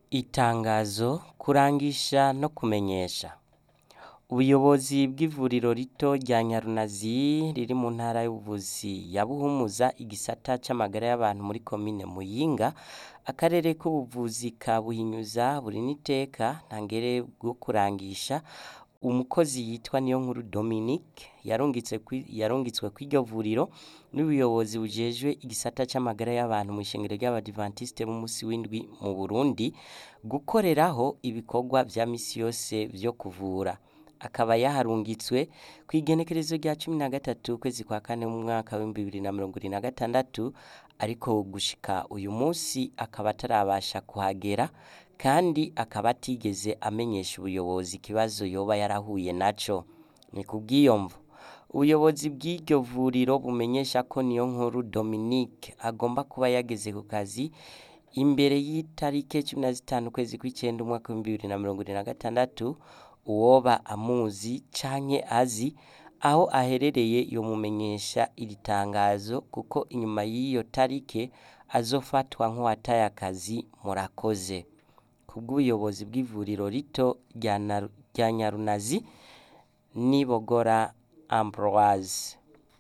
Itangazo kurangisha no kumenyesha ubuyobozi bw'ivuriro rito rya Nyarunazi riri mu ntara y'ubuvuzi ya Buhumuza igisata c'amagara y'abantu muri komine Muyinga akarere k'ubuvuzi ka Buhinyuza buri n'iteka ntangere bwo kurangisha umukozi yitwa Niyonkuru Dominique yarungitse kwi- yarungitswe kw'iryo vuriro n'ubuyobozi bujejwe igisata c'amagara y'abantu mw'ishengero ry'abadivantiste b'umusi w'indwi mu Burundi gukoreraho ibikorwa vya misi yose vyo kuvura akaba yaharungitswe kw'igenekerezo rya cumi na gatatu ukwezi kwa kane mu mwaka w'ibihumbi bibiri na mirongo ibiri na gatandatu ariko gushika uyu musi akaba atarabasha kuhagera kandi akaba atigeze amenyesha ubuyobozi ikibazo yoba yarahuye naco ni kubw'iyo mvo ubuyobozi bw'iryo vuriro bumenyesha ko Niyonkuru Dominique agomba kuba yageze ku kazi imbere y'itarike cumi na zitanu ukwezi kw'icenda umwaka w'ibihumbi bibiri na mirongo ibiri na gatandatu uwoba amuzi canke azi aho aherereye yomumenyesha iri tangazo kuko inyuma y'iyo tarike azofatwa nk'uwataye akazi murakoze kubw'ubuyobozi bw'ivuriro rito rya Naru- rya Nyarunazi Nibogora Ambroise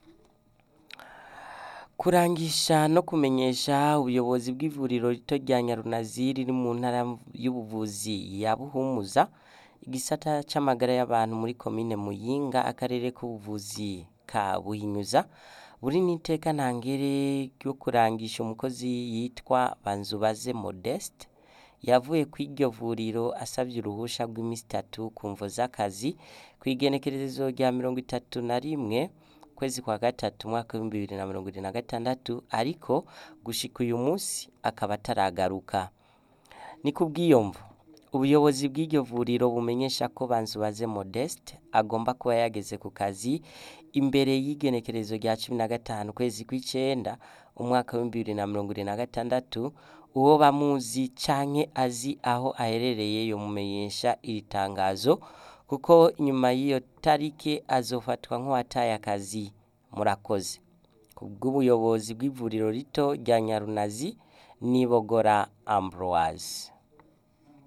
kurangisha no kumenyesha ubuyobozi bw'ivuriro rito rya Nyarunazi riri mu ntara y'ubuvuzi ya Buhumuza igisata c'amagara y'abantu muri komine Muyinga akarere k'ubuvuzi ka Buhinyuza buri n'iteka ntangere ryo kurangisha umukozi yitwa Banzubaze Modeste yavuye kw'iryo vuriro asavye uruhusha rw'imisi itatu ku mvo z'akazi kw'igenekerezo rya mirongo itatu na rimwe ukwezi kwa gatatu umwaka w'ibihumbi bibiri na mirongo ibiri na gatandatu ariko gushika uyu musi akaba ataragaruka ni kubw'iyo mvo ubuyobozi bw'iryo vuriro bumenyesha ko Banzubaze Modeste agomba kuba yageze ku kazi imbere y'igenekerezo rya cumi na gatanu ukwezi kw'icenda umwaka w'ibihumbi bibiri na mirongo ibiri na gatandatu uwo bamuzi canke azi aho aherereye yomumenyesha iri tangazo kuko inyuma y'iyo tarike azofatwa nk'uwataye akazi murakoze kubw'ubuyobozi bw'ivuriro rito rya Nyarunazi Nibogora Ambroise